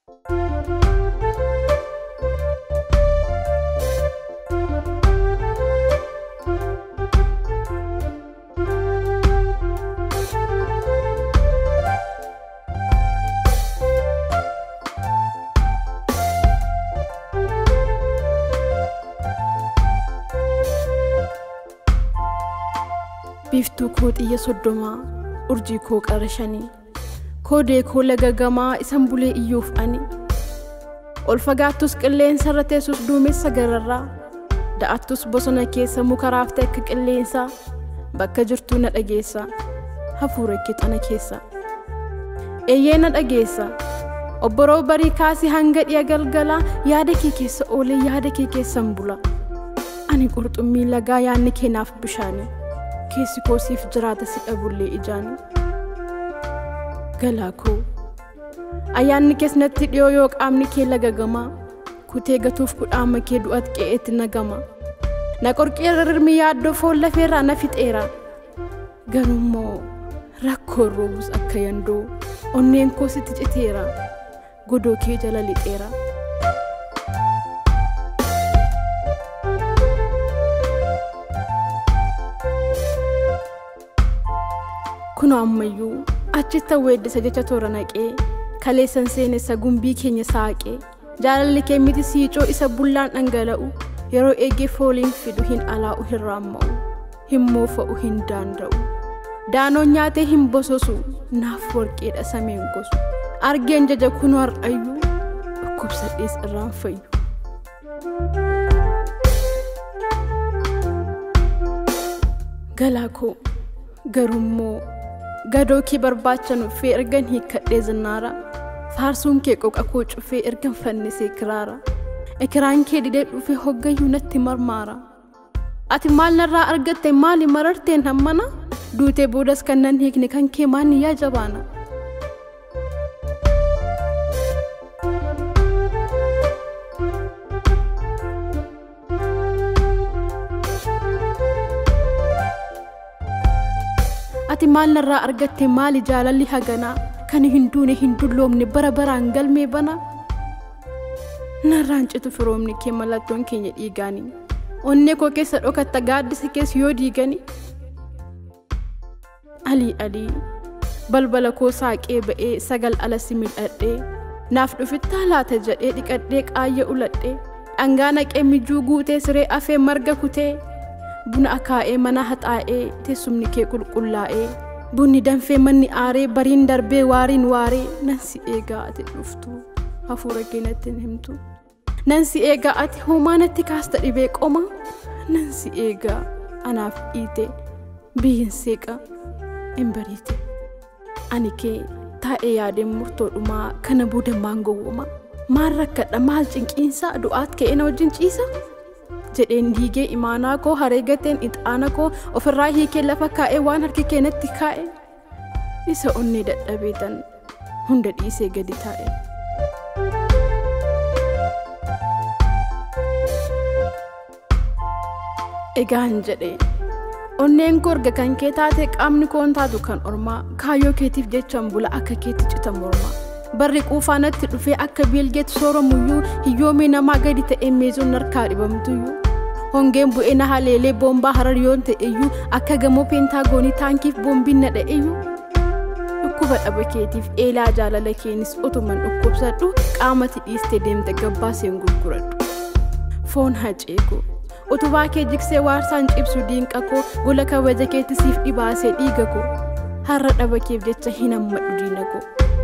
biiftuu koo xiyya soddomaa urjii koo qara shanii koodee koo laga gamaa isan bulee iyyuuf ani ol fagaattus qilleensa irra teessus duumessa gararraa da'attus bosona keessa muka raaftee akka qilleensaa bakka jirtuu na dhageessa hafuura kixana keessa eeyyee na dhageessa obboroo barii kaasii hanga dhiya galgalaa yaada kee keessa oolee yaada kee keessan bula ani qurxummii lagaa yaadni keenaaf bishaanii keessi koo siif jiraata si dhabullee ijaani galaa koo ayyaanni kees natti dhiyoo yoo qaamni kee lagagamaa kutee gatuuf kudhaama kee du'at qe'eetti nagama na qorqeerra rirmi yaaddoo foon lafeerraa na fixeera garummoo rakkoon roobus akka yandoo onneen koo sitti citeera godoo kee jala lixeera. kunoo ammayyuu achitti weeddisa jecha toora naqee kaleessan seenessa gumbii keenya saaqee jaalalli kee miti siicoo isa bullaan dhangala'u yeroo eegee fooliin fidu hin alaa'u hin raamma'u hin moofa'u hin daanda'u daanoon nyaatee hin bososu naaf warqeedha sameen gosu argeen jaja kunoo har'ayyuu dhukkubsadhees irraan fayyu. galaa koo garummoo gadoo kee barbaacha nuffee ergan hiikkadhee zinnaara faarsuun kee qoqa koo cufee ergan fannisee kiraara ikiraan kee didee dhufee hoggayyuu natti marmaara ati maal narraa argatte maali mararteen hammana duutee boodas kan nan hiikne kan kee maanni yaa jabaana ati maal narraa argatte maali jaalalli haganaa kan hin duune hin dulloomne bara baraan galmee bana narraan citu firoomni kee mallattoon keenya dhiigaani onnee koo keessa dhokatta gaaddisa keessa yoo diigani alii alii balbala koo saaqee ba'ee sagal ala si mil'adhee naaf dhufittaa laata jedhee dhiqadhee qaayya uladhee dhangaa naqee mijuu guutee siree afee marga kutee buna akaa'ee mana haxaa'ee teessumni kee qulqullaa'ee bunni danfee manni aaree bariin darbee waariin waaree nan si eegaa ati dhuftu hafuura kee natti hin himtu nan si eegaa ati homaa natti kaasta dhibee qoma nan si eegaa anaaf dhiite biyyin seeqa hin bariite ani kee taa'ee yaadeen murtoodhumaa kana booda maan gowwoma maal rakkadha maal cinqiinsa du'aat ka'ee na wajjin ciisa jedheen diigee imaanaa koo hareegateen ixaana koo ofirraa hiikee lafa kaa'ee waan harki keenatti kaa'e isa onnee dadhabeetan hunda dhiisee gadi taa'e. Egaan jedhe onneen koo erga kan kee taate qaamni koon taatu kan ormaa kaayyoo keetiif jechaan bula akka keetti cita mormaa. barri quufaanatti dhufee akka biilgeetti sooramuyyuu hiyyoomii namaa gadi ta'e meezoon harkaa dhibamtuyyuu hongeen bu'ee na haleelee boombaa harar yoon ta'eyyuu akka gamoo peentaagoonii taankiif boombiin na dha'eyyuu dhukkuba dhaba keetiif eelaa jaalala keenis utuman dhukkubsadhu qaamati dhiiste deemte gabbaaseen gurguradhu foon haceekoo utubaa kee jigsee waarsaan cibsu diinqa koo gola kabaja keetti siif dhibaasee dhiiga koo har'a dhaba keef jecha hin hammadhu diina koo.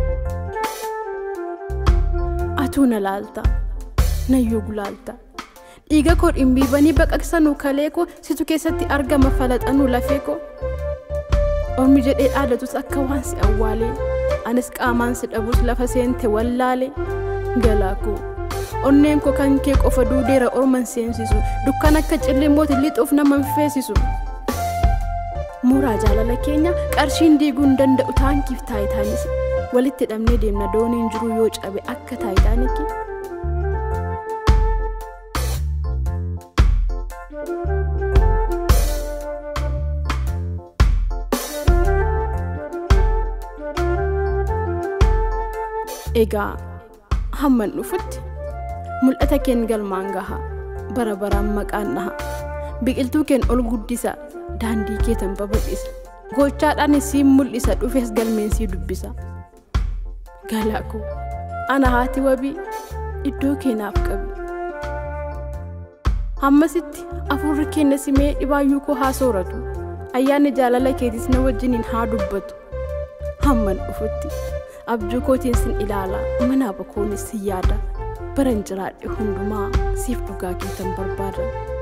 atuu na laalta nayyuu gulaalta dhiiga koo dhimbiibanii baqaqsanuu kalee koo situ keessatti argama falaxanuu lafee koo ormi jedhee dhaadatus akka waan si awwaalee anis qaamaan si dhabus lafa seente wallaalee galaa koo onneen koo kan kee qofa duudeera orman seensisu dukkan akka cillimmooti lixuuf nama feesisu muuraa jaalala keenya qarshiin diiguu hin danda'u taankiif taayitaanis walitti hidhamnee deemna dooniin jiru yoo cabe akka taayitaaniki. Egaa hamman dhufutti mul'ata keen galmaan gaha bara baraan maqaan dhaha biqiltuu keen ol guddisa daandii keetan babal'isa gochaadhaan siin mul'isa dhufes galmeen sii dubbisa galaa koo ana haati wabii iddoo keenaaf qabi hammasitti afurri keenya simee dhibaayyuu koo haa sooratu ayyaanni jaalala keetis na wajjiniin haa dubbatu hamman dhufutti abjuu kootiin sin ilaala mana bakoonis sin yaada baran jiraadhe hundumaa siif dhugaa keetan barbaada